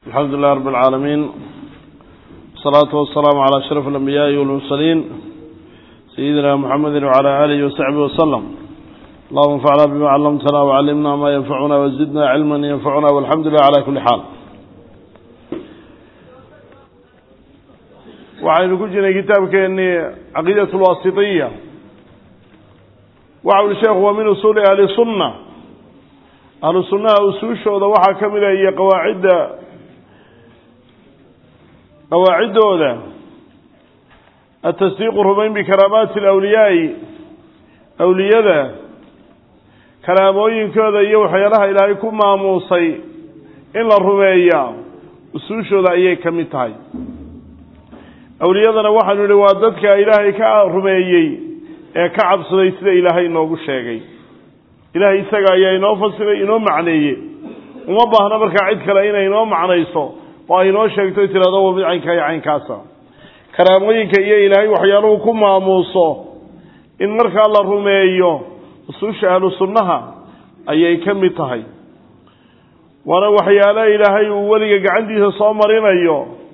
الحمد لله رب العالمين والصلاة والسلام على أشرف الأنبياء والمرسلين سيدنا محمد وعلى آله وصحبه وسلم اللهم انفعنا بما علمتنا وعلمنا ما ينفعنا وزدنا علما ينفعنا والحمد لله على كل حال waxaynu ku jirnay kitaabkeennii caqiidat lwaasitiya waxa uli sheekhu waa min usuuli ahli sunna ahlu sunnaha usuushooda waxaa ka mid a iyo qawaacidda qawaaciddooda atasdiiqu rumayn bikaraamaati alawliyaai awliyada karaamooyinkooda iyo waxyaalaha ilaahay ku maamuusay in la rumeeyaa usuushooda ayay ka mid tahay awliyadana waxaanu idhi waa dadka ilaahay ka rumeeyey ee ka cabsaday sida ilaahay inoogu sheegay ilaahay isaga ayaa inoo fasiray inoo macneeye uma baahna markaa cid kale inay inoo macnayso oo ay inoo sheegto tirahdo wa mid caynkaa iyo caynkaasa karaamooyinka iyo ilaahay waxyaaluhu ku maamuuso in markaa la rumeeyo usuusha ahlu sunnaha ayay ka mid tahay waana waxyaalo ilaahay uu weliga gacantiisa soo marinayo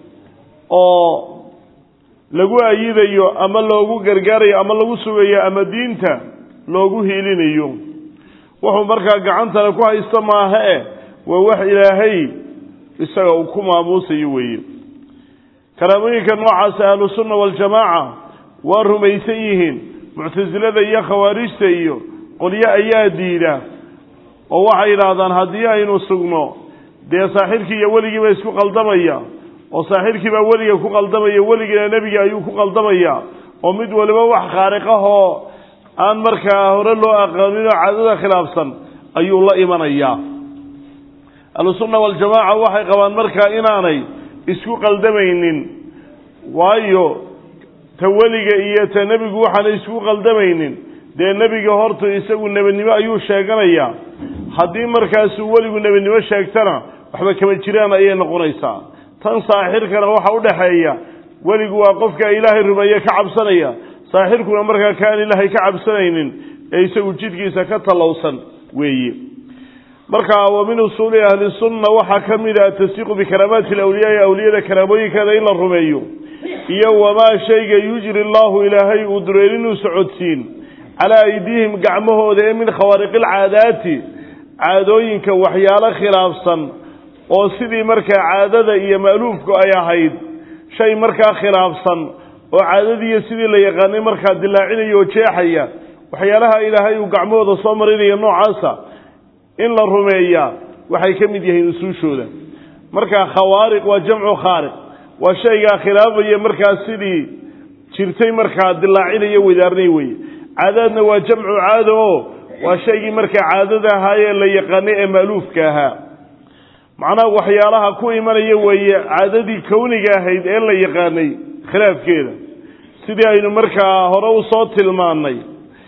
oo lagu ayidayo ama loogu gargaarayo ama lagu sugayo ama diinta loogu hiilinayo wuxuu markaa gacantana ku haysta maaha e waa wax ilaahay isaga uu ku maamuusayo weeye karaamooyinka noocaas ahlusunna waljamaaca waa rumaysan yihiin muctasilada iyo khawaarijta iyo qolyo ayaa diida oo waxay yidhaahdaan haddii aynu sugno dee saaxirkii iyo weligiiba isku qaldamaya oo saaxirkii baa weliga ku qaldamaya weligiina nebiga ayuu ku qaldamaya oo mid waliba wax khaariqahoo aan markaa hore loo aqoonin oo caadada khilaafsan ayuu la imanayaa ahlusunna waljamaaca waxay qabaan markaa inaanay isku qaldamaynin waayo ta weliga iyo ta nebigu waxaanay isku qaldamaynin dee nebiga horta isagu nebinimo ayuu sheeganayaa haddii markaasuu weligu nebinimo sheegtana waxba kama jiraan ayay noqonaysaa tan saaxirkana waxa u dhexeeya weligu waa qofka ilaahay rumeeye ka cabsanaya saaxirkuna markaa kaan ilaahay ka cabsanaynin ee isagu jidhkiisa ka tallowsan weeye marka wa min usuuli ahli sunna waxaa ka mid a atasdiiqu bikaraamaati alawliyaai awliyada karaamooyinkeeda in la rumeeyo iyo wamaa shayga yujri allahu ilaahay uu dureerinuu socodsiin calaa aydiihim gacmahooda ee min khawaariqi alcaadaati caadooyinka waxyaalo khilaafsan oo sidii markaa caadada iyo ma'luufku ay ahayd shay markaa khilaafsan oo caadadiiyo sidii la yaqaanay markaa dilaacinaya oo jeexaya waxyaalaha ilaahay uu gacmahooda soo marinaya noocaasa in la rumeeyaa waxay ka mid yihiin usuushooda markaa khawaariq waa jamcu khaariq waa shaygaa khilaafaya markaa sidii jirtay markaa dilaacinaya wadaarnay weye caadaadna waa jamcu caada oo waa shaygii markaa caadada ahaayee la yaqaanay ee ma'luufka ahaa macnaha waxyaalaha ku imanaya weeye caadadii kowniga ahayd ee la yaqaanay khilaafkeeda sidii aynu markaa hore u soo tilmaannay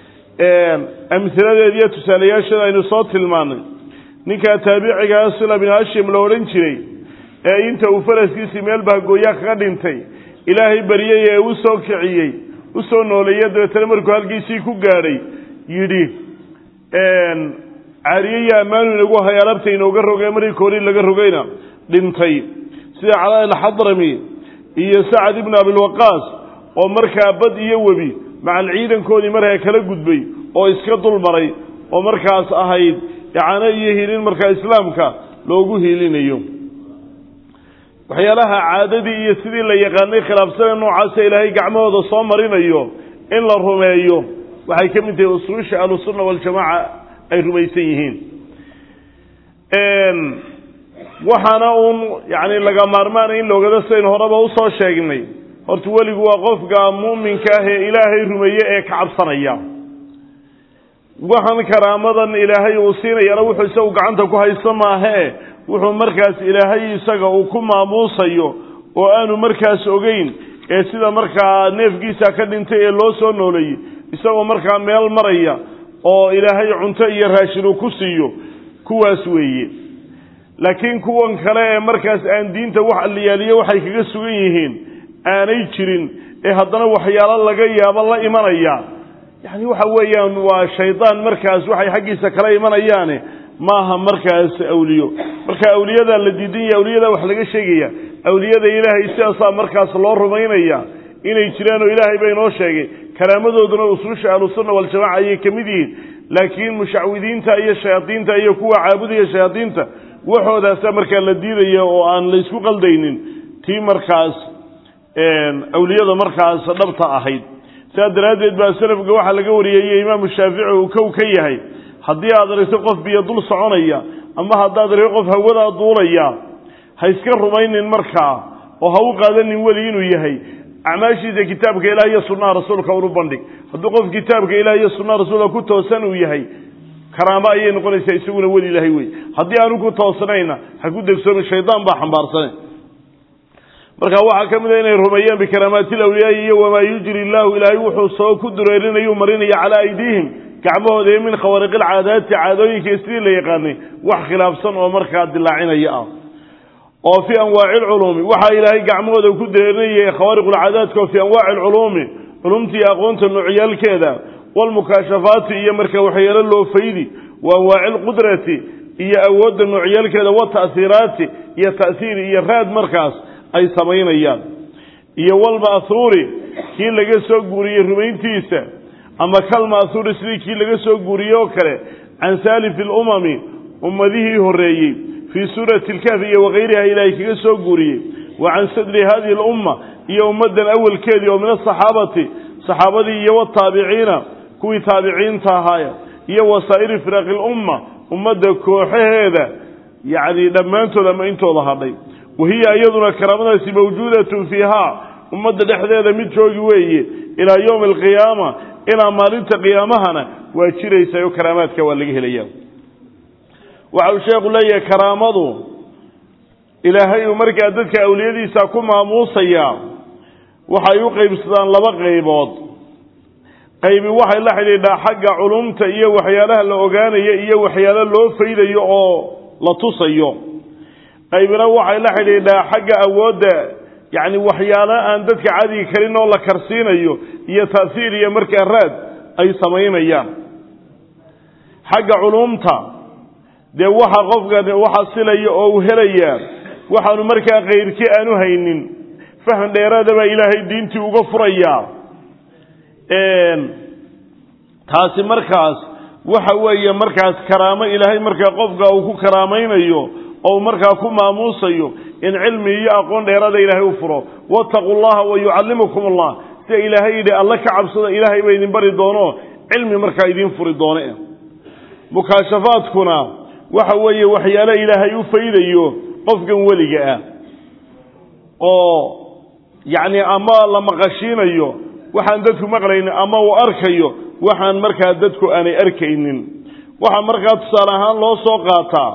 amhiladeeda iyo tusaalayaasheeda aynu soo tilmaannay ninkaa taabicigaa sila bin hashim la odhan jiray ee inta uu faraskiisii meel bahgooya kaga dhintay ilaahay baryay ee u soo kiciyey u soo nooleeya dabeetana markuu halkiisii ku gaadhay yidhi caariye iyo ammaanu inagu hay alabta inooga rogay markii koori laga rogayna dhintay sida calaa alxadrami iyo sacad ibnu abilwaqaas oo markaa bad iyo webi macal ciidankoodii markaa kala gudbay oo iska dul maray oo markaas ahayd icaano iyo hiilin markaa islaamka loogu hiilinayo waxyaalaha caadadii iyo sidii la yaqaanay khilaafsana noocaasa ilaahay gacmahooda soo marinayo in la rumeeyo waxay ka mid tahay usuusha ahlusunna waljamaaca ay rumaysan yihiin waxaana uun yani laga maarmaanay in loogada sidaynu horeba usoo sheegnay horta weligu waa qofka mu'minka ah ee ilaahay rumeeye ee ka cabsanaya waxaan karaamadan ilaahay uu siinayana wuxuu isagu gacanta ku haysta maahae wuxuu markaas ilaahay isaga uu ku maamuusayo oo aanu markaas ogeyn ee sida markaa neefkiisa ka dhintay ee loo soo nooleeyey isagoo markaa meel maraya oo ilaahay cunto iyo raashin uu ku siiyo kuwaas weeye laakiin kuwan kale ee markaas aan diinta wax alliyaaliyo waxay kaga sugan yihiin aanay jirin ee haddana waxyaalo laga yaabo la imanaya yacni waxa weeyaan waa shaydaan markaas waxay xaggiisa kala imanayaane maaha markaas awliyo marka awliyadaa la diidan yahay awliyadaa wax laga sheegaya awliyada ilaahay sidaasaa markaas loo rumaynaya inay jiraan oo ilaahay ba inoo sheegay karaamadooduna usuusha ahlusunna waljamaca ayay ka mid yihiin laakiin mushacwidiinta iyo shayaadiinta iyo kuwa caabudaya shayaadiinta waxoodaasa markaa la diidaya oo aan laysku qaldaynin tii markaas awliyada markaas dhabta ahayd sidaa daraaddeed baa salafka waxaa laga wariyey imaamu shaafici uu kow ka yahay haddii aad aragto qof biyo dul soconaya ama haddaad aragto qof hawadaa duulaya ha iska rumaynin markaa oo ha u qaadanin weli inuu yahay acmaashiisa kitaabka ilaah iyo sunnaha rasuulka unu bandhig hadduu qof kitaabka ilaah iyo sunnaha rasuulka ku toosan uu yahay karaamo ayay noqonaysaa isaguna weli ilaahay wey haddii aanu ku toosnayna ha ku degsoomin shaydaan baa xambaarsane marka waxaa ka mid a inay rumeeyaan bikaraamaati lawliyaai iyo wamaa yujri illaahu ilaahay wuxuu soo ku dureerinayuu marinaya calaa aydiihim gacmahooda iyo min khawaariqilcaadaati caadooyinka sidii la yaqaanay wax khilaafsan oo markaa dilaacinaya ah oo fii anwaaci lculuumi waxaa ilaahay gacmahooda ku dureerinayay khawaariqulcaadaadka oo fii anwaaci alculuumi culumtii aqoonta noocyaalkeeda walmukaashafaati iyo marka waxyeelo loo faydi wa anwaaci lqudrati iyo awoodda noocyaalkeeda wata'hiiraati iyo ta'hiir iyo raad markaas ay samaynayaan iyo walma'huuri kii laga soo guuriyey rumayntiisa ama kalma'huuri sidii kii laga soo guuriyey oo kale can saalifi lumami ummadihii horreeyey fii suurati lkahfi iyo wakayriha ilaahay kaga soo guuriyey wa can sadri hadihi alumma iyo ummaddan awalkeedii oo min asaxaabati saxaabadii iyo wataabiciina kuwii taabiciinta ahaaya iyo wasaa'iri firaaqi lumma ummadda kooxaheeda yacni dhammaantood ama intooda hadhay wahiya iyaduna karaamadaasi mawjuudatun fiihaa ummadda dhexdeeda mid joogi weeye ilaa yowmi alqiyaama ilaa maalinta qiyaamahana waa jiraysa oo karaamaadka waa laga helaya waxa uu sheekhu leeyahay karaamadu ilaahay uu markaa dadka awliyadiisa ku maamuusaya waxay u qaybsadaan laba qaybood qaybi waxay la xidhiidhaa xagga culumta iyo waxyaalaha la ogaanayo iyo waxyaalo loo faydayo oo la tusayo qaybina waxay la xidhiidhaa xagga awoodda yacni waxyaalo aan dadka cadigi karin oo la karsiinayo iyo ta'hiir iyo markaa raad ay samaynayaan xagga culumta dee waxa qofkan waxa silaya oo uu helayaa waxaanu markaa kayrkii aanu haynin faham dheeraada baa ilaahay diintii uga furayaa taasi markaas waxa weeye markaas karaamo ilaahay markaa qofka uu ku karaamaynayo oo markaa ku maamuusayo in cilmi iyo aqoon dheeraada ilaahay u furo wattaquu llaha wa yucallimukum allah sida ilaahay yidhi alle ka cabsada ilaahay ba idin bari doono cilmi markaa idiin furi doone mukaashafaadkuna waxa weeye waxyaalo ilaahay u faydayo qofkan weliga ah oo yacni ama la maqashiinayo waxaan dadku maqlaynin ama uu arkayo waxaan markaa dadku aanay arkaynin waxaa markaa tusaale ahaan loo soo qaataa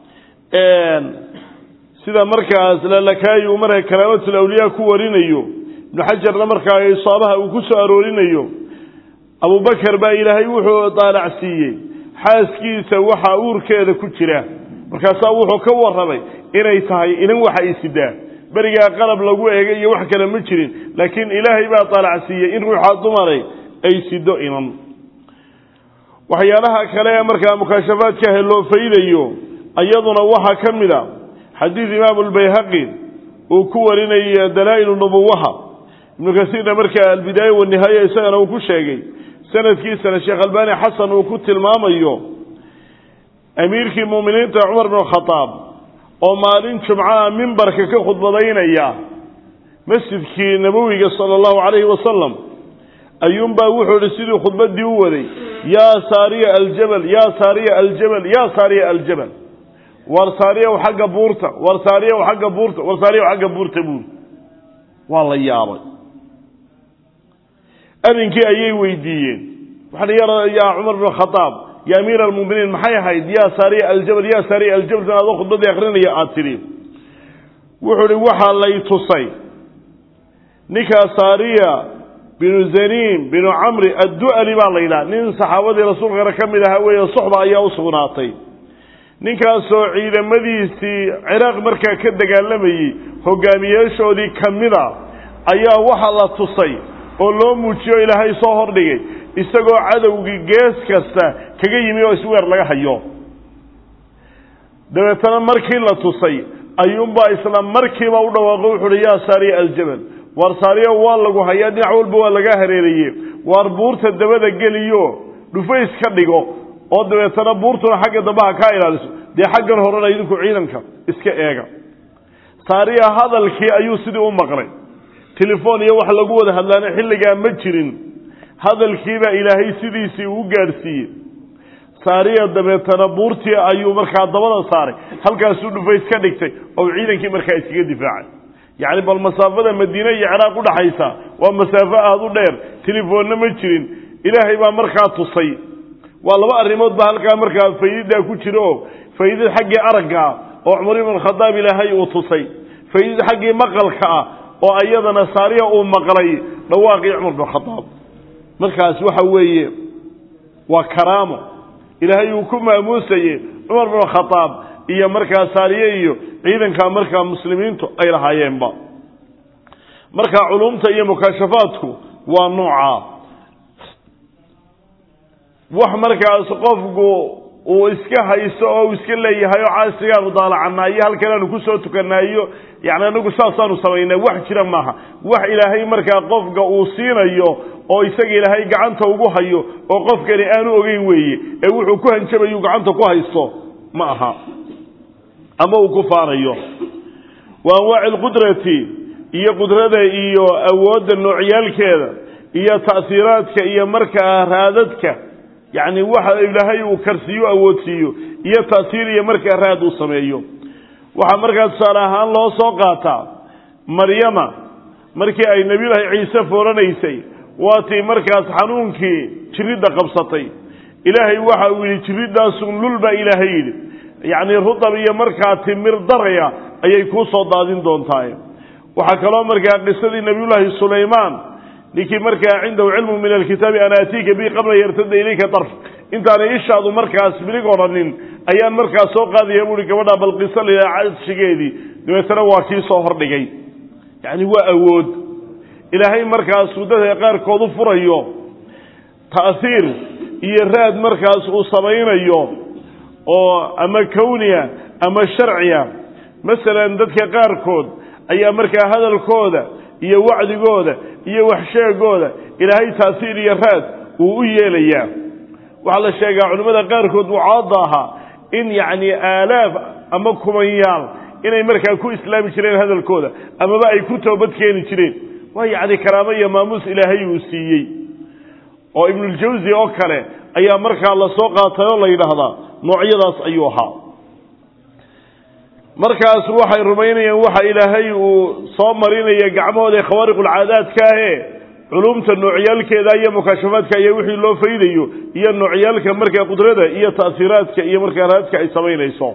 sida markaas lalakaayi uu markaa karaamatul awliyaa ku warinayo ibnu xajarna markaa isaabaha uu ku soo aroorinayo abubakar baa ilaahay wuxuu daalacsiiyey xaaskiisa waxa uurkeeda ku jira markaasaa wuxuu ka warramay inay tahay inan waxa ay sidaa berigaa qalab lagu eegay iyo wax kale ma jirin laakiin ilaahay baa daalacsiiyey in ruuxaa dumaray ay sido inan waxyaalaha kale ee markaa mukaashafaadkaahe loo faydayo iyaduna waxaa ka mid a xadiid imaamu lbayhaqi uu ku warinaya dalaa'ilu nubuwaha ibnu kasiirna markaa albidaaya wanihaaya isagana uu ku sheegay sanadkiisana sheekh albani xasan uu ku tilmaamayo amiirkii muuminiinta cumar bn khadaab oo maalin jumcaha mimbarka ka khudbadaynaya masjidkii nabowiga sala allahu calayhi wasalam ayuunbaa wuxuu ihi sidii khudbaddii u waday yaa saariya aljabal yaa saariya aljabal yaa saariya aljabal war saariyaw xagga buurta war saariyaw xagga buurta war saariyaw xagga buurta buuri waa la yaabay arrinkii ayay weydiiyeen waxaa yaa cumar bn khadaab ya amiir almuminiin maxay ahayd yaa saariya aljabal yaa saariya aljabal san adoo khudbadii akrinaya aada tidhi wuxuu ihi waxaa lay tusay ninkaa saariya binu zaniim binu camri addu'ali baa la yidhaha nin saxaabadii rasuulkana ka mid ahaa weeye suxba ayaa u sugnaatay ninkaasoo ciidamadiisii ciraaq markaa ka dagaalamayey hogaamiyeeshoodii ka mida ayaa waxa la tusay oo loo muujiyo ilaahay soo hordhigay isagoo cadowgii gees kasta kaga yimi oo isweer laga hayo dabeetana markii la tusay ayuunbaa isla markiiba u dhawaaqo wuxu uhi yaa saariya aljabal waar saariya waa lagu hayaa dhinac walba waa laga hareeraye waar buurta dabada geliyo dhufays ka dhigo oo dabeetana buurtuna xagga dambe ha kaa ilaaliso dee xaggan horena idinku ciidanka iska eega saariya hadalkii ayuu sidii u maqlay telefoon iyo wax lagu wada hadlaana xilligaa ma jirin hadalkiibaa ilaahay sidiisii uu gaadhsiiyey saariya dabeetana buurtii ayuu markaa dabada saaray halkaasuu dhufays ka dhigtay oo ciidankii markaa iskaga difaacay yacni bal masaafada madiine iyo ciraaq udhaxaysa waa masaafo aada u dheer telefoonna ma jirin ilaahay baa markaa tusay waa laba arrimood baa halkaa markaa faydidaa ku jira oo faydid xaggii aragga ah oo cumar ibn khadaab ilaahay uu tusay faydid xaggii maqalka ah oo iyadana saariya uu maqlay dhawaaqii cumar bin khadaab markaas waxa weeye waa karaamo ilaahay uu ku maamuusaye cumar bin khadaab iyo markaa saariye iyo ciidanka markaa muslimiintu ay lahaayeenba markaa culumta iyo mukaashafaadku waa noocaa wax markaas qofku uu iska haysto oo uu iska leeyahay oo caasigaanu daalacanaayo halkan aanu kusoo tukanaayo yani anagu saasaanu samaynaa wax jira maaha wax ilaahay markaa qofka uu siinayo oo isaga ilaahay gacanta ugu hayo oo qofkani aanu ogeyn weeye ee wuxuu ku hanjabayu gacanta ku haysto ma aha ama uu ku faanayo wa anwaaci alqudrati iyo qudrada iyo awoodda noocyaalkeeda iyo ta'hiiraadka iyo markaa raadadka yacni waxa ilaahay uu karsiiyo awoodsiiyo iyo ta'hiir iyo markaa raad uu sameeyo waxaa markaa tusaale ahaan loo soo qaataa maryama markii ay nebiyullaahi ciise fooranaysay waatii markaas xanuunkii jiridda qabsatay ilaahay waxa uu yidhi jiridaasun lul baa ilaahay yidhi yacni rudab iyo markaa timir daraya ayay kuu soo daadin doontaa waxaa kaloo markaa qisadii nebiyullaahi sulaymaan ninkii markaa cindahu cilmu min alkitaabi an aatiika bi qabla yartada ilayka darf intaanay ishaadu markaas milig odhanin ayaan markaas soo qaadaya buui gabadha bal qiso lila cadshigeedii dabeetana waa kii soo hordhigay yacni waa awood ilaahay markaasuu dadka qaarkood u furayo ta'hiir iyo raad markaas uu samaynayo oo ama kawniya ama sharciya masalan dadka qaarkood ayaa markaa hadalkooda iyo wacdigooda iyo waxsheegooda ilaahay taasiir iyo raad uu u yeelayaa waxaa la sheegaa culimmada qaarkood wucaadda ahaa in yacni aalaaf ama kumanyaal inay markaa ku islaami jireen hadalkooda amaba ay ku toobad keeni jireen waa yacni karaamo iyo maamuus ilaahay uu siiyey oo ibnuljawsi oo kale ayaa markaa lasoo qaatay oo la yidhaahdaa noocyadaas ayuu ahaa markaas waxay rumaynayaan waxa ilaahay uu soo marinaya gacmahooda khawaariqulcaadaadka ahe culumta noocyaalkeeda iyo mukaashafaadka iyo wixii loo faydayo iyo noocyaalka markaa qudrada iyo ta'hiiraadka iyo markaa raadka ay samaynayso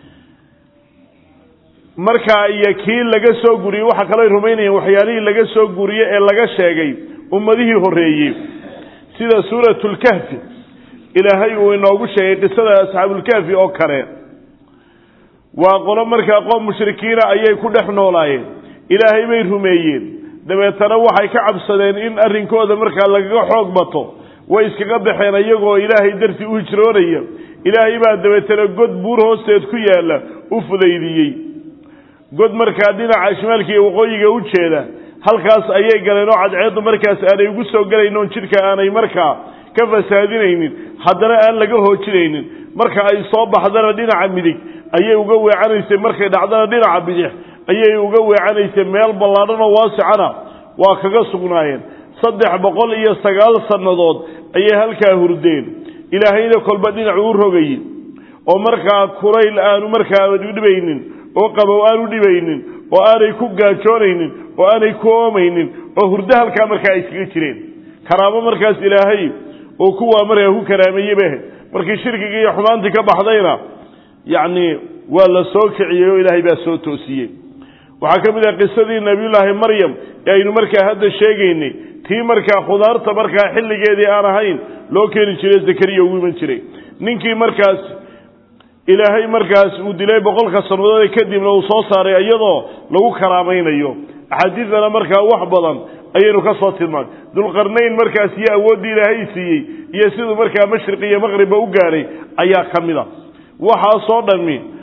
markaa iyo kii laga soo guriyey waxaa kaloo ay rumaynayaan waxyaalihii laga soo guriye ee laga sheegay ummadihii horreeyey sida suuratulkahfi ilaahay uu inoogu sheegay qisada asxaabulkahfi oo kale waa qolo markaa qoom mushrikiina ayay ku dhex noolaayeen ilaahay bay rumeeyeen dabeetana waxay ka cabsadeen in arrinkooda markaa lagaga xoog bato way iskaga baxeen iyagoo ilaahay dartii u hijroonaya ilaahay baa dabeetana god buur hoosteed ku yaalla u fudaydiyey god markaa dhinaca shimaalka iyo waqooyiga u jeeda halkaas ayay galeen oo cadceeddu markaas aanay ugu soo gelayn oon jidhka aanay markaa ka fasaadinaynin haddana aan laga hoojinaynin marka ay soo baxdana dhinaca midig ayay uga weecanaysay markay dhacdana dhinaca bidix ayay uga weecanaysay meel ballaadhan oo waasicana waa kaga sugnaayeen saddex boqol iyo sagaal sannadood ayay halkaa hurdeen ilaahayna kolba dhinacu u rogayey oo markaa kulayl aanu markaa dhibaynin oo qabow aanu dhibaynin oo aanay ku gaajoonaynin oo aanay ku oomaynin oo hurdo halkaa markaa ay iskaga jireen karaamo markaas ilaahay oo kuwaa markaa ku karaameeyey bay ahayd markii shirkigii iyo xumaantii ka baxdayna yacni waa la soo kiciyey oo ilaahay baa soo toosiyey waxaa ka mid ah qisadii nebiyullaahi maryam ee aynu markaa hadda sheegaynay tii markaa khudaarta markaa xilligeedii aan ahayn loo keeni jiray zakariya ugu iman jiray ninkii markaas ilaahay markaas uu dilay boqolka sannadood kadibna uu soo saaray iyadoo lagu karaamaynayo axaadiidana markaa wax badan ayaynu ka soo tilmaanay dulqarnayn markaas iyo awooddii ilaahay siiyey iyo siduu markaa mashriq iyo maqribba u gaadhay ayaa ka mid a waxaasoo dhammi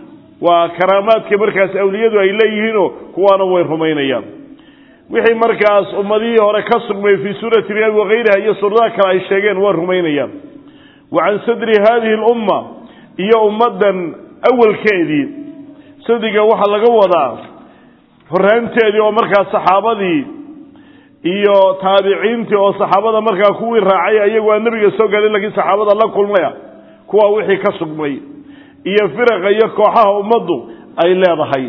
waa karaamaadka markaas awliyadu ay leeyihiinoo kuwaana way rumaynayaan wixii markaas ummadihii hore ka sugmay fii suurati riyaad wakayriha iyo suuradaha kale ay sheegeen waa rumaynayaan wa can sadri haadihi lumma iyo ummaddan awalkeedii sadriga waxaa laga wadaa horaanteedii oo markaas saxaabadii iyo taabiciintii oo saxaabada markaa kuwii raacay iyagu aan nebiga soo gaadhin lakiin saxaabada la kulmaya kuwa wixii ka sugmay iyo firaqa iyo kooxaha ummaddu ay leedahay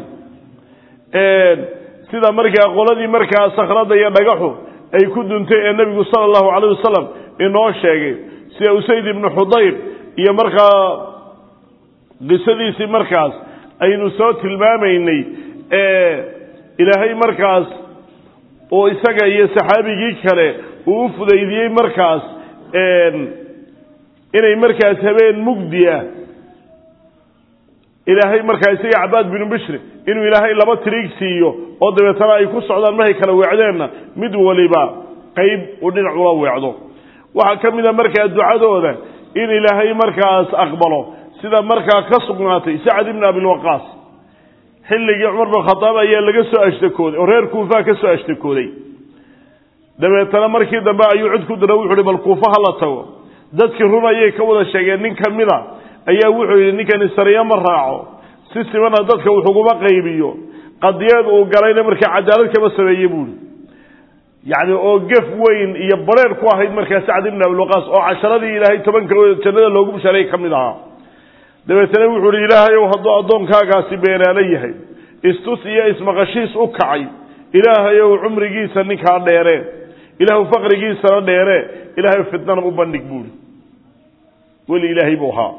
sida markaa qoladii markaa sakhrada iyo dhagaxu ay ku duntay ee nebigu sala allahu calayh wasalam inoo sheegay sida usayd ibnu xudayr iyo markaa qisadiisii markaas aynu soo tilmaamaynay ilaahay markaas oo isaga iyo saxaabigii kale uu u fudaydiyey markaas inay markaas habeen mugdi ah ilaahay markaa isaga cabaad binu bishri inuu ilaahay laba tiriig siiyo oo dabeetana ay ku socdaan markay kala weecdeenna mid waliba qayb uu dhinac ula weecdo waxaa ka mid a markaa ducadooda in ilaahay markaas aqbalo sida markaa ka sugnaatay sacad ibni abilwaqaas xilligii cumar bin khadaab ayaa laga soo ashtakooday oo reer kuufaha ka soo ashtakooday dabeetana markii dambe ayuu cid ku dira wuxu uhi bal kuufa ha la tago dadkii run ayay ka wada sheegeen nin ka mid a ayaa wuxuu yidhi ninkani sariya ma raaco si simana dadka wuxuguma qaybiyo qadiyeed uu galayna markaa cadaalad kama sameeye buuhi yacni oo gef weyn iyo bareer ku ahayd markaa sacd ibn abilwaqaas oo casharadii ilaahay tobanka jannada loogu bushaarayay ka mid ahaa dabeetana wuxuu uhi ilaahay ow hadduu addoonkaagaasi beenaalo yahay istus iyo ismaqashiis u kacay ilaahay ow cumrigiisa ninkaa dheere ilaahw faqrigiisana dheere ilaahay fitnana u bandhig buuhi weli ilaahay buu ahaa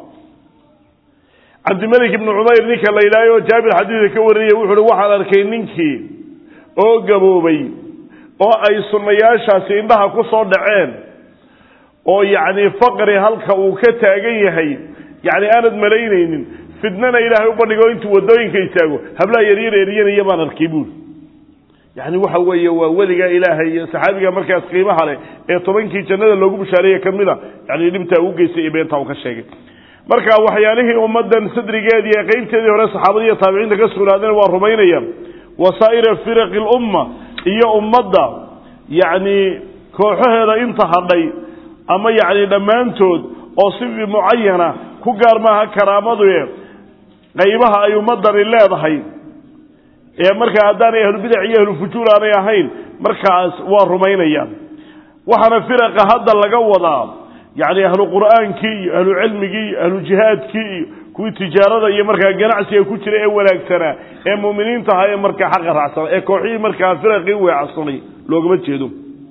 cabdimalik ibnu cumayr ninka la yidhaahay oo jaabir xadiidka ka warinaya wuxu uhi waxaan arkay ninkii oo gaboobay oo ay sunnayaashaasi indhaha ku soo dhaceen oo yacni faqri halka uu ka taagan yahay yacni aanad malaynaynin fidnana ilaahay u bandhigo intuu waddooyinka istaago hablaha yaryar eryanaya baan arkay buuri yacni waxa weeye waa weliga ilaahay iyo saxaabiga markaas qiimaha leh ee tobankii jannada loogu bushaareeye ka mid a yani dhibtaa u geystay iyo beentaa uu ka sheegay marka waxyaalihii ummaddan sadrigeedii ee qeybteedii hore saxaabadii iyo taabiciinta ka sugnaadeen waa rumaynayaan wasaa'ira firaqi lumma iyo ummadda yacni kooxaheeda inta hadhay ama yacni dhammaantood oo si mucayana ku gaar maaha karaamadu qaybaha ay ummaddani leedahay ee markaa haddaanay ahlubidac iyo ahlufujuur aanay ahayn markaas waa rumaynayaan waxaana firaqa hadda laga wadaa yacni ahlu qur'aankii iyo ahlu cilmigii iyo ahlu jihaadkii iyo kuwii tijaarada iyo markaa ganacsiga ku jira ee wanaagsanaa ee mu'miniinta ahaa ee markaa xaqa raacsana ee kooxihii markaa firaqii weecsanay loogama jeedo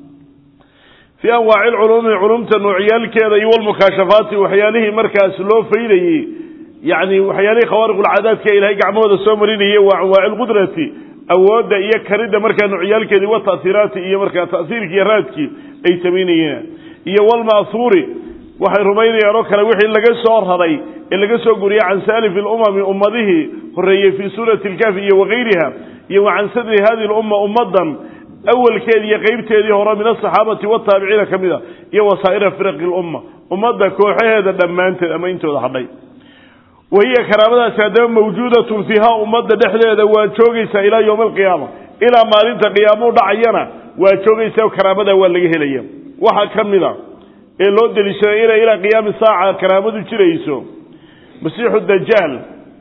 fii anwaaci lculuumi culumta noocyaalkeeda iyo walmukaashafaati waxyaalihii markaas loo faydayey yani waxyaalihii khawaariqulcaadaadka ilahay gacmahooda soo marinayay waa anwaaci lqudrati awoodda iyo karidda markaa noocyaalkeedii wa ta'hiiraati iyo markaa ta'hiirkii iyo raadkii ay samaynayeen iyo walma'huuri waxay rumaynayaan oo kale wixii laga soo raray ee laga soo guriyey can saalifi lumami ummadihii horeeyey fii suurati lkaafi iyo wakayriha iyo wa can sadri hadihi lumma ummaddan awalkeedii iyo qeybteedii hore min asaxaabati wataabiciina ka mid a iyo wasaa'ira firaqi lumma ummadda kooxaheeda dhammaanteed ama intooda hadhay wahiya karaamadaasi haddaba mawjuudatun fiiha ummadda dhexdeeda waa joogaysaa ilaa yowmi alqiyaama ilaa maalinta qiyaamuu dhacayana waa joogaysaa karaamada waa laga helaya waxaa ka mid a ee loo deliishaday inay ilaa qiyaami saaca karaamadu jirayso masiixu dajaal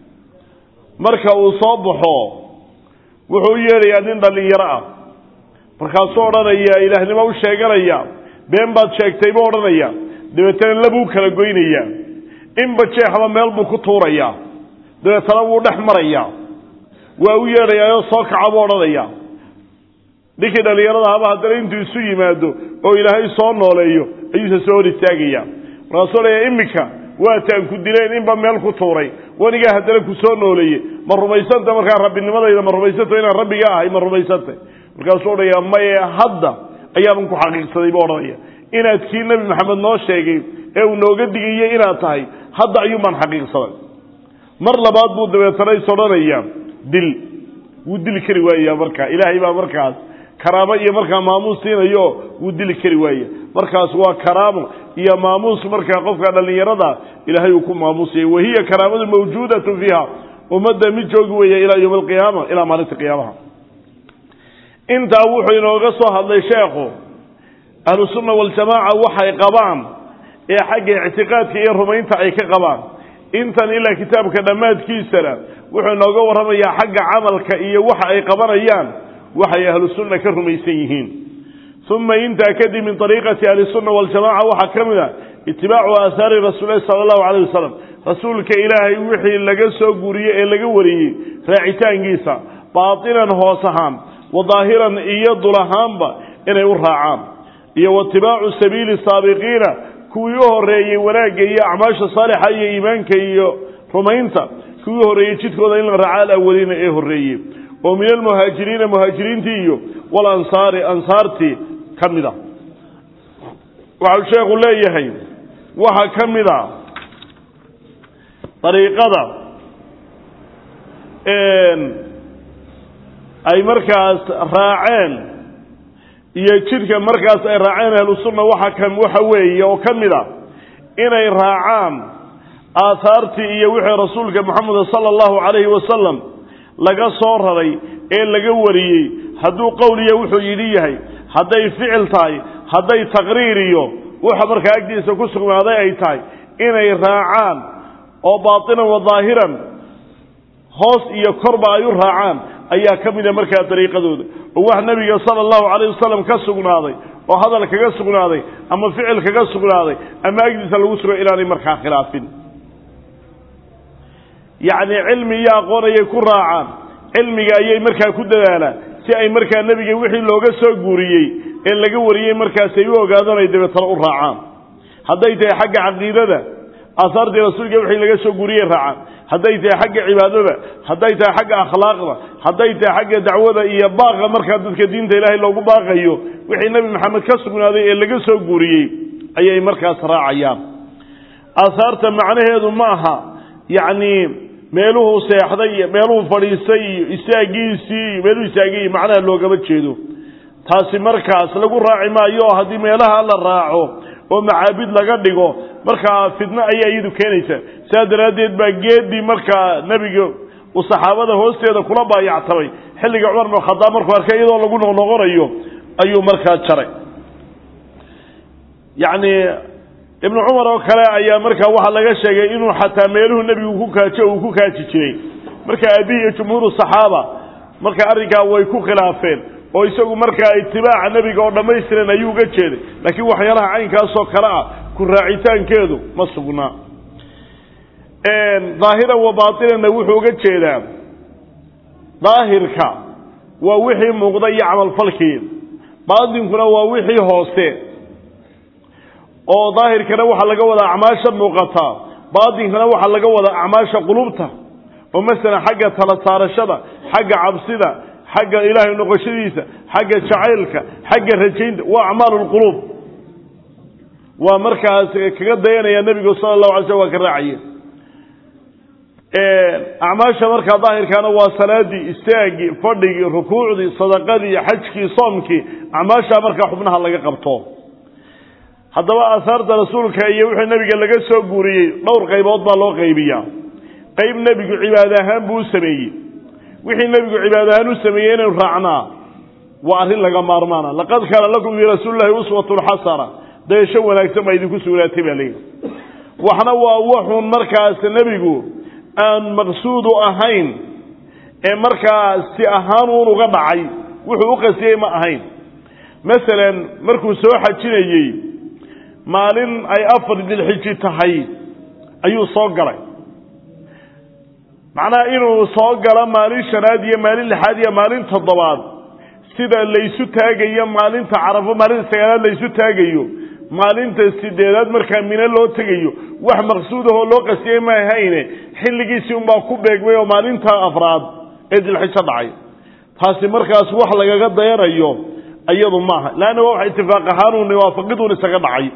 marka uu soo baxo wuxuu u yeedhayaa nin dhallinyaro ah markaasuu odhanaya ilaahnimo u sheeganaya been baad sheegtay buu odhanaya dabeetana labuu kala goynayaa inba jeexba meel buu ku tuurayaa dabeetana wuu dhex marayaa waa u yeedhayaa oo soo kaca buu odhanaya ninkii dhallinyarada haba haddana intuu isu yimaado oo ilaahay soo nooleeyo ayuuse soo hor istaagaya markaasuu leeya iminka waataan ku dileen inba meel ku tuuray wanigaa haddana ku soo nooleeye ma rumaysanta markaa rabbinimadayda ma rumaysanta inaan rabbiga ahay ma rumaysantay markaasuu odhaya maye hadda ayaaban ku xaqiiqsaday buu odhanaya inaad kii nebi maxamed noo sheegay ee uu nooga digayey inaad tahay hadda ayuunbaan xaqiiqsaday mar labaad buu dabeetana is odhanaya dil wuu dili kari waaya markaa ilaahay baa markaas karaamo iyo markaa maamuus siinayo wuu dili kari waaya markaas waa karaamo iyo maamuus markaa qofka dhallinyarada ilaahay uu ku maamuusaya wahiya karaamadu mawjuudatu fiiha ummadda mid joogi weeya ilaa yowmi alqiyaama ilaa maalinta qiyaamaha intaa wuxuu inooga soo hadlay sheekhu ahlusunna waljamaaca waxay qabaan ee xagga ictiqaadka iyo rumaynta ay ka qabaan intan ilaa kitaabka dhammaadkiisana wuxuu inooga warramayaa xagga camalka iyo waxa ay qabanayaan waxay ahlusunna ka rumaysan yihiin uma intaa kadib min ariiqati ahlisunna waljamaca waxaa ka mid a itibaacu aahaari rasuulilahi sala allahu alayh wasalam rasuulka ilaahay wixii laga soo guriyey ee laga wariyey raacitaankiisa baatinan hoos ahaan wa daahiran iyo dul ahaanba inay u raacaan iyo watibaacu sabiili saabiqiina kuwii u horeeyey wanaagga iyo acmaasha saalixa iyo iimaanka iyo rumaynta kuwii u horreeyey jidkooda in la raaca alawaliina ee horreeyey oo min almuhaajiriina muhaajiriintii iyo walansaari ansaartii ka mid a waxau sheekhu leeyahay waxaa ka mid a dariiqada ay markaas raaceen iyo jidhka markaas ay raaceen ahlusunna waxa ka waxa weeye oo ka mid a inay raacaan aahaartii iyo wixii rasuulka moxameda sala allahu calayhi wasalam laga soo raray ee laga wariyey hadduu qowliya wuxuu yidhi yahay hadday ficil tahay hadday taqriir iyo waxa markaa agtiisa ku sugnaaday ay tahay inay raacaan oo baatinan wa daahiran hoos iyo korba ay u raacaan ayaa ka mida markaa dariiqadooda oo wax nebiga sala allahu calayh wasalam ka sugnaaday oo hadal kaga sugnaaday ama ficil kaga sugnaaday ama agtiisa lagu sugo inaanay markaa khilaafin yacni cilmi iyo aqoon ayay ku raacaan cilmiga ayay markaa ku dadaalaan si ay markaa nebiga wixii looga soo guuriyey ee laga wariyey markaas ay u ogaadaan ay dabeetana u raacaan hadday tahay xagga caqiidada aahaartii rasuulka wixii laga soo guuriyey raacaan hadday tahay xagga cibaadada hadday tahay xagga akhlaaqda hadday tahay xagga dacwada iyo baaqa markaa dadka diinta ilaahay loogu baaqayo wixii nebi maxamed ka sugnaaday ee laga soo guuriyey ayay markaas raacayaan aahaarta macnaheedu ma aha yacni meeluhuu seexday iyo meeluhu fadhiistay iyo istaagiisii iyo meeluhu istaagay iyo macnaha loogama jeedo taasi markaas lagu raaci maayo oo haddii meelaha la raaco oo macaabid laga dhigo markaa fitno ayay iyadu keenaysaa sidaa daraaddeed baa geedii markaa nebiga uu saxaabada hoosteeda kula baayactamay xilliga cumar bin khadaab markuu arkay iyadoo lagu noqnoqonayo ayuu markaa jaray yacni ibnu cumar oo kale ayaa markaa waxaa laga sheegay inuu xataa meeluhu nebigu ku kaajo uu ku kaaji jiray marka abihi iyo jumhuuru saxaaba marka arrinkaa way ku khilaafeen oo isagu markaa itibaaca nebiga oo dhammaystiran ayuu uga jeeday laakiin waxyaalaha caynkaasoo kale ah ku raacitaankeedu ma sugnaa daahiran wa baatinanna wuxuu uga jeedaa daahirka waa wixii muuqda iyo camalfalkii baatinkuna waa wixii hoose oo daahirkana waxaa laga wadaa acmaasha muuqataa baatinkana waxaa laga wadaa acmaasha qulubta oo masalan xagga tala saarashada xagga cabsida xagga ilaahay noqoshadiisa xagga jacaylka xagga rajaynta waa acmaalu lquluub waa markaas kaga dayanaya nebigu sala allahu alay slam waa ka raacaye acmaasha markaa daahirkaana waa salaadii istaagii fadhigii rukuucdii sadaqadii xajkii soomkii acmaashaa markaa xubnaha laga qabto haddaba aahaarta rasuulka iyo wixii nebiga laga soo guuriyey dhowr qaybood baa loo qaybiyaa qayb nebigu cibaada ahaan buu u sameeyey wixii nebigu cibaada ahaan u sameeyey inaynu raacnaa waa arrin laga maarmaana laqad kaana lakum fii rasuulillahi uswatun xasana dayasho wanaagsan baa idinku sugnaatay baa leeyihi waxna waa waxun markaas nebigu aan maqsuudu ahayn ee markaa si ahaan uun uga dhacay wuxuu u qasiyey ma ahayn masalan markuu soo xajinayey maalin ay afar dilxiji tahay ayuu soo galay macnaha inuu soo galo maalin shanaad iyo maalin lixaad iyo maalin toddobaad sida laysu taagayo maalinta carafo maalinta sagaalaad laysu taagayo maalinta sideedaad markaa mine loo tegayo wax maqsuudahoo loo qasiyey ma ahayne xilligiisii unbaa ku beegmay oo maalinta afraad ee dilxijo dhacay taasi markaas wax lagaga dayanayo iyadu maaha leanna waa wax itifaaq ahaanun waafaqiduun isaga dhacay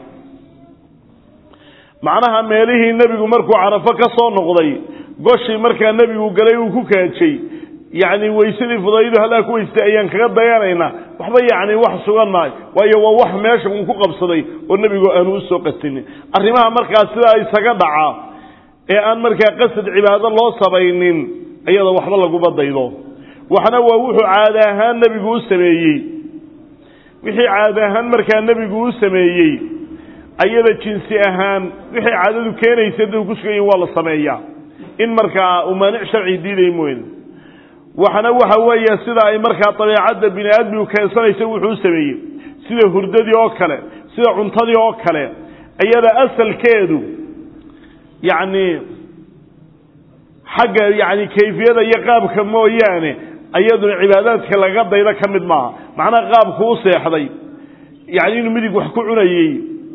macnaha meelihii nebigu markuu carafo ka soo noqday goshii markaa nebigu galay uu ku kaajay yacni weysadii fudaydu halaa ku weystay ayaan kaga dayanaynaa waxba yacni wax sugan maayo waayo waa wax meesha uu ku qabsaday oo nebigu aanu u soo qasinin arrimaha markaas sidaa isaga dhaca ee aan markaa qasad cibaado loo sabaynin iyada waxba laguma daydo waxna waa wuxuu caada ahaan nebigu u sameeyey wixii caada ahaan markaa nebigu u sameeyey ayada jinsi ahaan wixii caadadu keenaysa da ku sugan yihin waa la sameeyaa in markaa uu maanic sharci diiday mooyne waxna waxa weeye sida ay markaa dabeecadda bini aadmigu keensanaysa wuxuu u sameeyey sida hurdadii oo kale sida cuntadii oo kale iyada asalkeedu yacni xagga yacni kayfiyada iyo qaabka mooyaane iyaduna cibaadaadka laga daydo ka mid maaha macnaha qaabku u seexday yacni inuu midig wax ku cunayey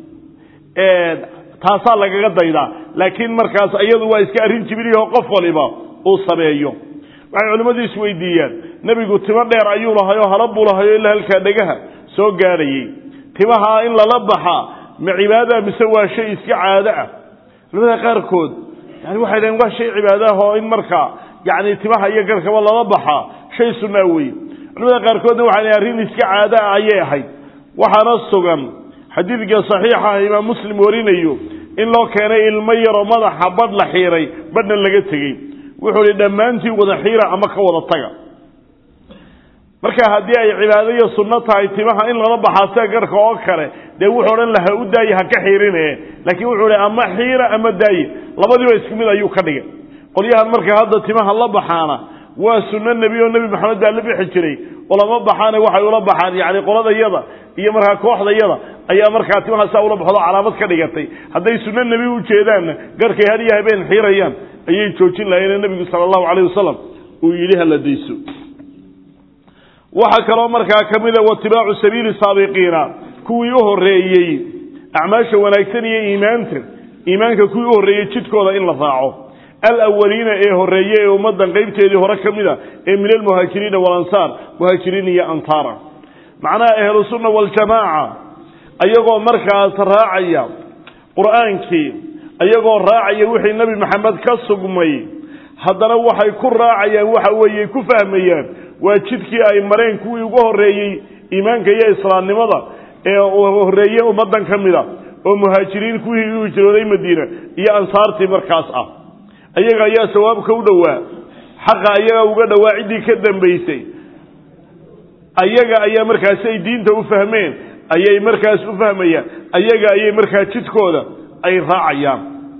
taasaa lagaga daydaa laakiin markaas iyadu waa iska arrin jibiliho qof waliba uu sameeyo waxay culimmadu isweydiiyaan nebigu timo dheer ayuu lahayoo hala buu lahayo ilaa halkaa dhegaha soo gaadhayey timaha in lala baxaa ma cibaadaha mise waa shay iska caado ah culimada qaarkood yani waxay dhaheen waa shay cibaado ah oo in markaa yani timaha iyo garhkaba lala baxaa shay sunnaa weye culimada qaarkoodna waxay dhaheen arrin iska caado ah ayay ahayd waxaana sugan xadiidka saxiixa imaam muslim warinayo in loo keenay ilmo yaroo madaxa badh la xiiray badhna laga tegey wuxuu hi dhammaantiin wada xiira ama ka wada taga marka haddii ay cibaado iyo sunno tahay timaha in lala baxaa sida garhka oo kale dee wuxuu odhan lahaa u daaye ha ka xiirine laakiin wuxuu hi ama xiira ama daaye labadiiba isku mid ayuu ka dhigay qolyahan marka hadda timaha la baxaana waa sunno nebi oo nebi maxamed baa la bixi jiray ulama baxaane waxay ula baxaan yani qoladayada iyo markaa kooxdayada ayaa markaa timaha saa ula baxdo calaamad ka dhigatay hadday sunno nebi u jeedaanna garhkay had iyo habeen xiirayaan ayay joojin lahayeene nebigu sala allahu calayh wasalam uu yidhi hala dayso waxaa kaloo markaa ka mida watibaacu sabiili saabiqiina kuwii u horreeyey acmaasha wanaagsan iyo iimaanta iimaanka kuwii u horreeyey jidkooda in la raaco alawaliina ee horreeye ee ummaddan qaybteedii hore ka mida ee min almuhaajiriina walansaar muhaajiriin iyo ansaara macnaha ahlusunna waljamaaca ayagoo markaas raacaya qur-aankii ayagoo raacaya wixii nebi maxamed ka sugmay haddana waxay ku raacayaan waxa weeye ku fahmayaan waa jidkii ay mareen kuwii ugu horreeyey iimaanka iyo islaamnimada ee horreeye ummaddan ka mida oo muhaajiriin kuwii u hijrooday madiina iyo ansaartii markaas ah ayaga ayaa sawaabka u dhowaa xaqa ayaga uga dhowaa ciddii ka dambaysay ayaga ayaa markaasi ay diinta u fahmeen ayay markaas u fahmayaan ayaga ayay markaa jidkooda ay raacayaan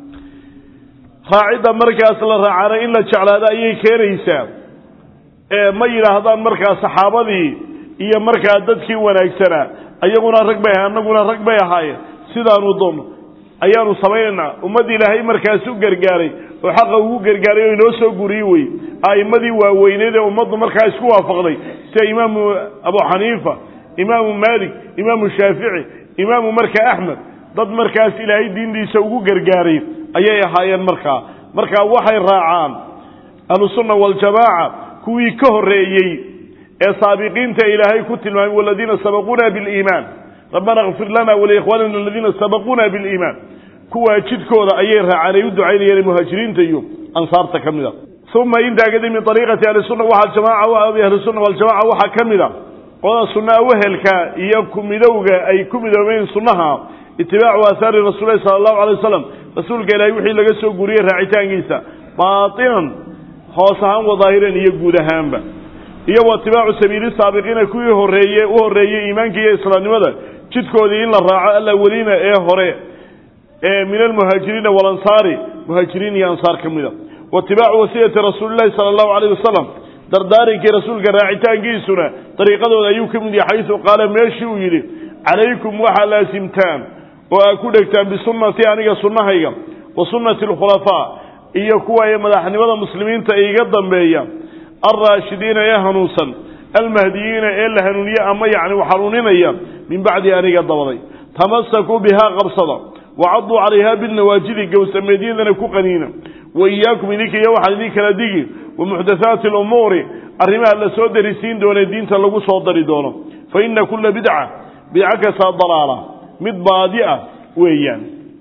raacidda markaas la raacana in la jeclaado ayay keenaysaa ma yidhaahdaan markaa saxaabadii iyo markaa dadkii wanaagsanaa ayaguna rag bay ahay annaguna rag bay ahaayeen sidaanu doonno ayaanu samaynaynaa ummadda ilaahay markaas u gargaaray oo xaqa ugu gargaaray oo inoo soo guriyey wey a'immadii waaweyneed ee ummaddu markaa isku waafaqday sida imaamu abu xaniifa imaamu maalik imaamu shaafici imaamu markaa axmed dad markaas ilaahay diintiisa ugu gargaaray ayay ahaayeen markaa markaa waxay raacaan ahlusunna waljamaaca kuwii ka horreeyey ee saabiqiinta ilaahay ku tilmaamay waladiina sabaquuna biliimaan rabbana kfir lana waliikhwanina aladiina sabaquuna biliimaan kuwaa jidkooda ayay raacaan ay u ducaynayeen muhaajiriinta iyo ansaarta ka mid a uma intaa kadib min ariiqati ahlisunna waxaa jamaaca ahlisunna waljamaca waxaa ka mid a qolada sunnaha wehelka iyo kumidowga ay ku midoobeen sunnaha itibaacu aahaari rasuulilahi sala allahu alay wasalam rasuulka ilaahay wixii laga soo guuriyey raacitaankiisa baatinan hoos ahaan wadaahiran iyo guud ahaanba iyo watibaacu sabiili saabiqiina kuwii horeeye u horreeyey iimaanka iyo islaamnimada jidkoodii in la raaco alawaliina ee hore ee min almuhaajiriina walansaari muhaajiriin iyo ansaar ka mida watibaacu wasiyati rasuulilahi sala allahu alayh wasalam dardaarinkii rasuulka raacitaankiisuna dariiqadooda ayuu ka mid yahay xaysu qaala meeshii uu yidhi calaykum waxaa laasimtaan oo aad ku dhegtaan bisunnatii aniga sunnahayga wa sunnati alkhulafaa iyo kuwa ee madaxnimada muslimiinta iga dambeeya alraashidiina ee hanuunsan almahdiyiina ee la hanuuniye ama yacni hanuuninaya min bacdi aniga dabaday tamasakuu bihaa qabsada wacaduu calayhaa bilnawaajidi gowsameedyadana ku qaniina wa iyaakum idinka iyo waxaan idin kala digi wa muxdathaati alumuuri arrimaha la soo darisiin doonee diinta lagu soo dari doono fa ina kulla bidca bidca kastaa dalaala mid baadi ah weeyaan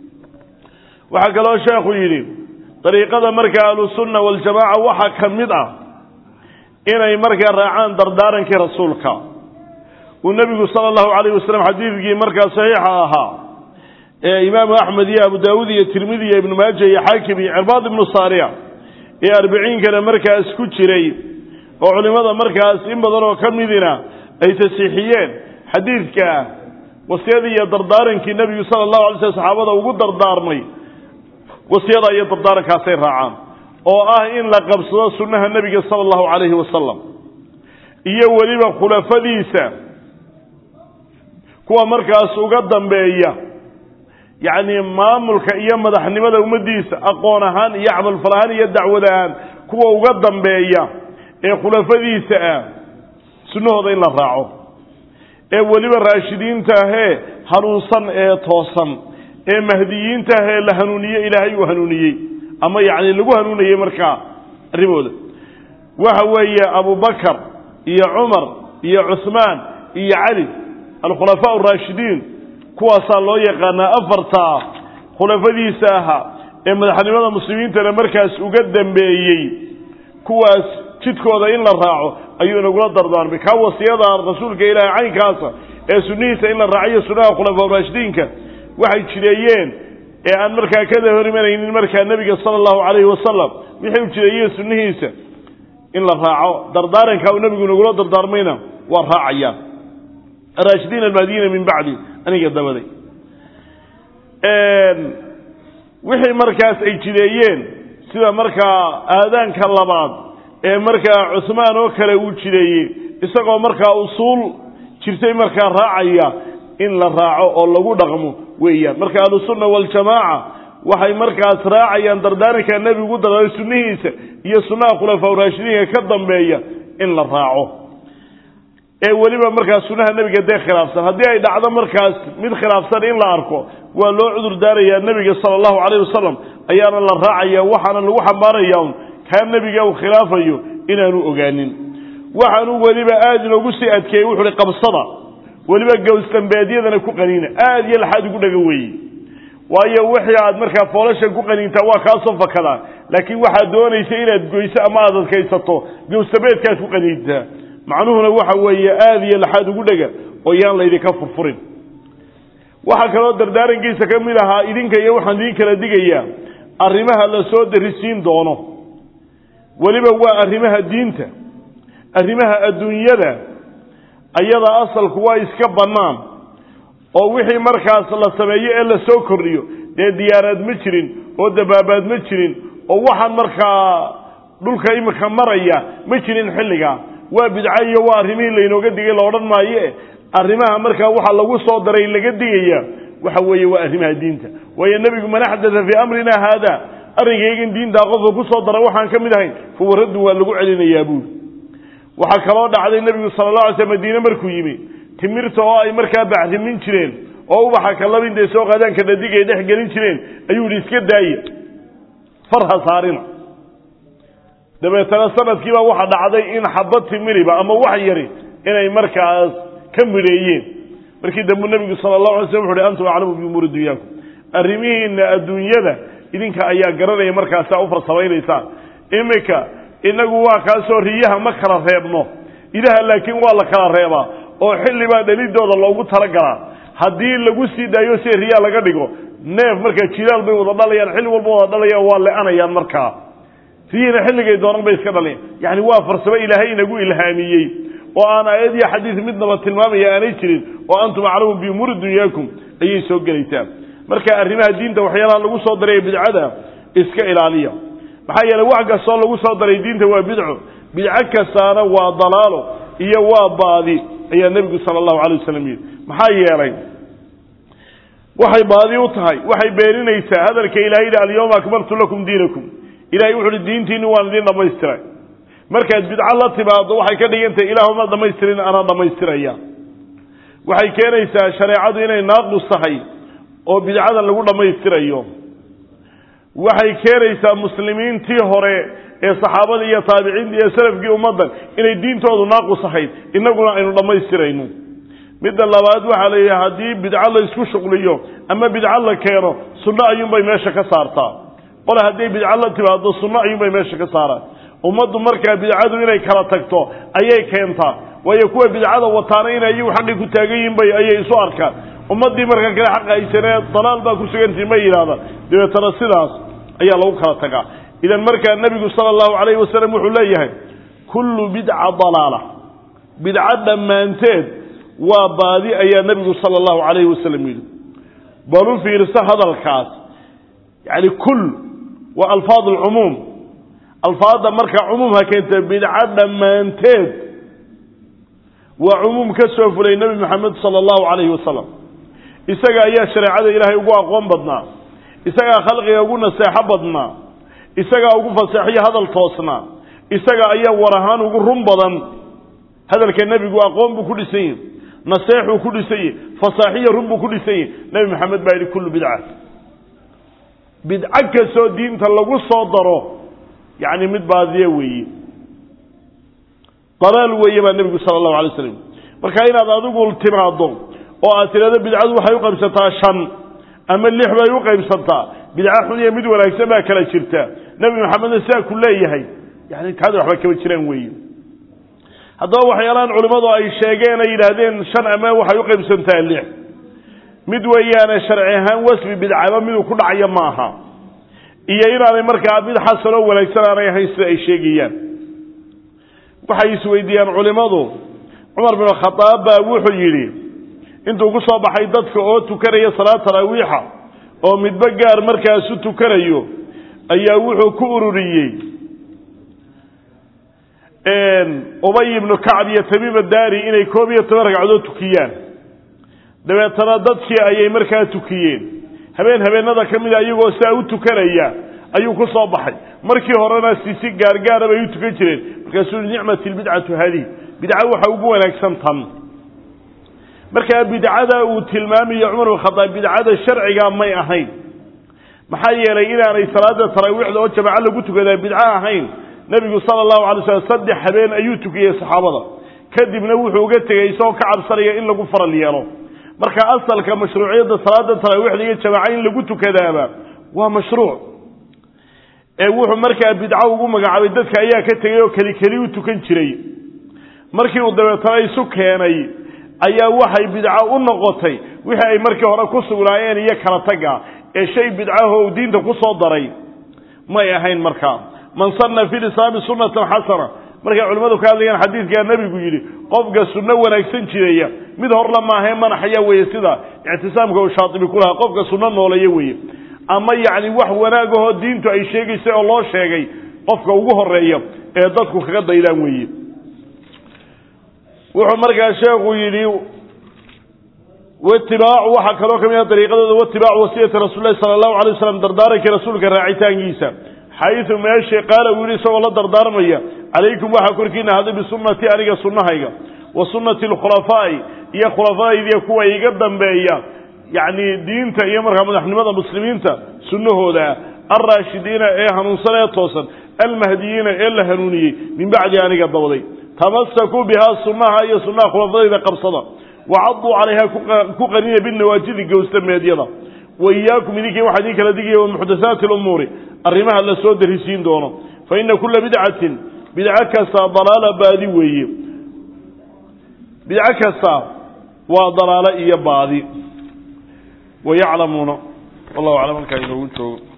waxaa kaloo sheekhu yidhi dariiqada markaa ahlusunna waljamaaca waxaa ka mid ah inay markaa raacaan dardaarankii rasuulka uu nebigu sala allahu calayh wasalam xadiidkii markaa saxiixa ahaa ee imaamu axmed iyo abu daawuud iyo tirmidi iyo ibnu maaja iyo xaakim iyo cirbaad ibnu saariya ee arbiciinkana markaas ku jiray oo culimmada markaas in badan oo ka midina ay tasiixiyeen xadiidka wasiyadii iyo dardaarankii nebigu sala allahu alay slam saxaabada ugu dardaarmay wasiyada iyo dardaarankaasay raacaan oo ah in la qabsado sunnaha nebiga sala allahu calayhi wasalam iyo weliba khulafadiisa kuwa markaas uga dambeeya yacni maamulka iyo madaxnimada ummaddiisa aqoon ahaan iyo camalfal ahaan iyo dacwad ahaan kuwa uga dambeeya ee khulafadiisa ah sunnahooda in la raaco ee weliba raashidiinta ahee hanuunsan ee toosan ee mahdiyiinta ahee la hanuuniye ilaahay uu hanuuniyey ama yacni lagu hanuunayey markaa arrimooda waxa weeye abubakar iyo cumar iyo cuhmaan iyo cali alkhulafaa araashidiin kuwaasaa loo yaqaanaa afartaa khulafadiisa ahaa ee madaxnimada muslimiintana markaas uga dambeeyey kuwaas jidkooda in la raaco ayuu inagula dardaarmay kaa wasiyada rasuulka ilaahay caynkaasa ee sunnihiisa in la raaciyo sunnaha khulafaa raashidiinka waxay jireeyeen ee aan markaa kada hor imanaynin markaa nebiga sala allahu calayhi wasalam wixii u jireeyeen sunnihiisa in la raaco dardaaranka uu nebigu inagula dardaarmayna waa raacayaan araashidiin almahdiyiina min bacdi aniga dabaday wixii markaas ay jideeyeen sida markaa aadaanka labaad ee markaa cuhmaan oo kale uu jideeyey isagoo markaa usuul jirtay markaa raacaya in la raaco oo lagu dhaqmo weeyaan marka ahlusunna waljamaaca waxay markaas raacayaan dardaaranka nebigu dardaaray sunnihiisa iyo sunnaha khulafaa raashidiinka ka dambeeya in la raaco ee weliba markaas sunnaha nebiga dee khilaafsan haddii ay dhacdo markaas mid khilaafsan in la arko waa loo cudur daarayaa nebiga sala allahu calayh wasalam ayaana la raacaya waxaana lagu xambaaraya un kaa nebiga uu khilaafayo inaanu ogaanin waxaanu weliba aada inoogu sii adkeeyey wuxu uhi qabsada weliba gowsdambeedyadana ku qaniina aada iyo laxaad ugu dhaga weeye waayo wixii aad markaa foolasha ku qaniintaa waa kaasoo fakadaa laakiin waxaad doonaysa inaad goyso ama aad adkaysato gowsdambeedkaad ku qaniintaa macnuhuna waxa weeye aada iyo laxaad ugu dhega oo yaan laydinka furfurin waxaa kaloo dardaarankiisa ka mid ahaa idinka iyo waxaan idiin kala digayaa arrimaha la soo darisiin doono weliba waa arrimaha diinta arrimaha adduunyada ayada asalku waa iska bannaan oo wixii markaas la sameeyo ee la soo kordhiyo dee diyaaraad ma jirin oo dabaabaad ma jirin oo waxaan markaa dhulka imika maraya ma jirin xilligaa waa bidco iyo waa arrimihii laynooga digay la odhan maaye arrimaha markaa waxa lagu soo daray laga digaya waxa weeye waa arrimaha diinta waayo nebigu man axdatha fii amrina haada arrinkaygan diintaa qofka ku soo dara waxaan ka mid ahayn fawa raddun waa lagu celinayaa buuri waxaa kaloo dhacday nebigu sala allah alay slam madiine markuu yimi timirta oo ay markaa bacrimin jireen oo ubaxa kalaba intay soo qaadaan kadhadig ay dhex gelin jireen ayuu yihi iska daaya farha saarina dabeetana sanadkiibaa waxa dhacday in xabad timiriba ama wax yari inay markaas ka midheeyeen markii dambu nebigu sala allahu alay slam wuxu uhi antum aclamu biumuuri dunyaakum arrimihiina adduunyada idinka ayaa garanaya markaasaa u farsamaynaysaa iminka inagu waa kaasoo riyaha ma kala reebno idaha laakiin waa la kala reebaa oo xilli baa dhalidooda loogu talagalaa haddii lagu sii daayo si riyaa laga dhigo neef markaa jilaal bay wada dhalayaan xilli walba wada dhalayaan waa le-anayaan markaa riyihina xilligay doonan bay iska dhalayan yacni waa farsamo ilaahay inagu ilhaamiyey oo aan aayad iyo xadiis midnaba tilmaamaya aanay jirin oo antum aclamu biumuuri dunyaakum ayay soo gelaysaa marka arrimaha diinta waxyaalaha lagu soo daray bidcada iska ilaaliya maxaa yeeley wax kastoo lagu soo daray diinta waa bidco bidco kastaana waa dalaalo iyo waa baadi ayaa nebigu sala allahu calay wasalam yidhi maxaa yeelay waxay baadi u tahay waxay beeninaysaa hadalka ilahay yidhi alyawma akmaltu lakum diinakum ilahay wuxu uhi diintiinni waan idiin dhammaystiray markaad bidco la timaado waxay ka dhigantahay ilaahuma dhammaystirin anaa dhammaystiraya waxay keenaysaa shareecadu inay naaqus tahay oo bidcadan lagu dhammaystirayo waxay keenaysaa muslimiintii hore ee saxaabadii iyo taabiciintii iyo salafkii ummaddan inay diintoodu naaqus ahayd innaguna aynu dhammaystirayno midda labaad waxaa la yidhi haddii bidco la isku shuqliyo ama bidco la keeno sunno ayuunbay meesha ka saartaa qole hadday bidco la timaado sunno ayuunbay meesha ka saaraan ummaddu markaa bidcadu inay kala tagto ayay keentaa waayo kuwa bidcada wataana inay iyagu xaqii ku taagan yihin bay ayay isu arkaan ummaddii markaa kale xaqa haysanee dalaal baa ku sugantii ma yidhahdaan dabeetana sidaas ayaa lagu kala tagaa idan markaa nebigu sala allahu calayhi wasalam wuxuu leeyahay kullu bidca dalaala bidco dhammaanteed waa baadi ayaa nebigu sala allahu calayhi wasalam yidhi balu fiirso hadalkaas yacni kul waa alfaad alcumuum alfaadda markaa cumuumha keenta bidco dhammaanteed waa cumuum ka soo fulay nebi moxamed sala allahu calayhi wasalam isaga ayaa shareecada ilaahay ugu aqoon badnaa isagaa khalqiga ugu naseexo badnaa isagaa ugu faseexiyo hadal toosnaa isaga ayaa war ahaan ugu run badan hadalka nebigu aqoon buu ku dhisan yahi naseexuu ku dhisan yahi fasaaxiyo run buu ku dhisan yahi nebi maxamed baa yidhi kullu bidca bidco kastoo diinta lagu soo daro yacni mid baadiye weeye dalaal weeye baa nebigu sala allahu alay slam marka inaad adigu timaado oo aad tidhahdo bidcadu waxay u qaybsataa shan ama lix bay u qaybsantaa bidco xun iyo mid wanaagsan baa kala jirta nebi maxamedna sidaa ku leeyahay yani taada waxba kama jiraan weeye haddaba waxyaalahan culimmadu ay sheegeen ay yidhaahdeen shan ama waxay u qaybsantaa lix mid weeyaane sharci ahaan wasfi bidcaba miduu ku dhacaya ma aha iyo inaanay markaa mid xasanoo wanaagsan aanay ahayn sida ay sheegayaan waxay isweydiiyaan culimmadu cumar bin khadaab baa wuxuu yidhi intuu ku soo baxay dadka oo tukanaya salaad taraawiixa oo midba gaar markaasu tukanayo ayaa wuxuu ku ururiyey ubay ibnu kacb iyo tamiim daari inay koob iyo toban ragcadood tukiyaan dabeetana dadkii ayay markaa tukiyeen habeen habeenada ka mida iyagoo sidaa u tukanaya ayuu ku soo baxay markii horena sisi gaargaara bay u tukan jireen markaasuu nicmat lbidcatu haadihi bidca waxa ugu wanaagsan tan markaa bidcada uu tilmaamayo cumar bin khadaab bidcada sharciga may ahayn maxaa yeelay inaanay salaada taraawiixda oo jamaco lagu tukadaa bidco ahayn nebigu sala allahu alay slam saddex habeen ayuu tukiyey saxaabada kadibna wuxuu uga tegey isagoo ka cabsanaya in lagu faral yeelo marka asalka mashruuciyadda salaada taraawiixda iyo jamaca in lagu tukadaaba waa mashruuc ee wuxuu markaa bidco ugu magacaabay dadka ayaa ka tegey oo keli keli u tukan jiray markii uu dabeetana isu keenay ayaa waxay bidco u noqotay wixii ay markii hore ku sugnaayeen iyo kala taga ee shay bidcaho uu diinta ku soo daray may ahayn markaa man sanna fi lislaami sunnatan xasana markay culimmadu ka hadlayaan xadiidkaa nebigu yidhi qofka sunno wanaagsan jireeya mid horla maahae manaxaya weeye sida ictisaamka uu shaatibi ku lahaa qofka sunno nooleeya weeye ama yacni wax wanaagahoo diintu ay sheegaysay oo loo sheegay qofka ugu horeeya ee dadku kaga daydaan weeye wuxuu markaa sheekhu yidhi watibaacu waxaa kaloo ka mid ah dariiqadooda watibaacu wasiyati rasuul lahi sala allahu alay waslam dardaarankii rasuulka raacitaankiisa xayu meeshii qaala uu yidhi isagoo la dardaarmaya calaykum waxaa korkiina haday bisunati aniga sunnahayga wa sunnati alkhulafaa'i iyo khulafadaydiiyo kuwa iga dambeeya yacni diinta iyo markaa madaxnimada muslimiinta sunnahooda alraashidiina ee hanuunsan ee toosan almahdiyiina ee la hanuuniyey min bacdi aniga dabaday tamasakuu bihaa sunnaha iyo sunnaha khulafadayda qabsada wacaduu calayha ku qaniya binawaajidi gowsta meedyada wa iyaakum idinkii waxaa idin kala digaya wamuxdathaati lumuuri arrimaha la soo darisiin doono fa ina kula bidcatin bidco kasta dalaala baadi weeye bidco kasta waa dalaalo iyo baadi wayaclamuuna wallahu aclam halkaa inoogu joogo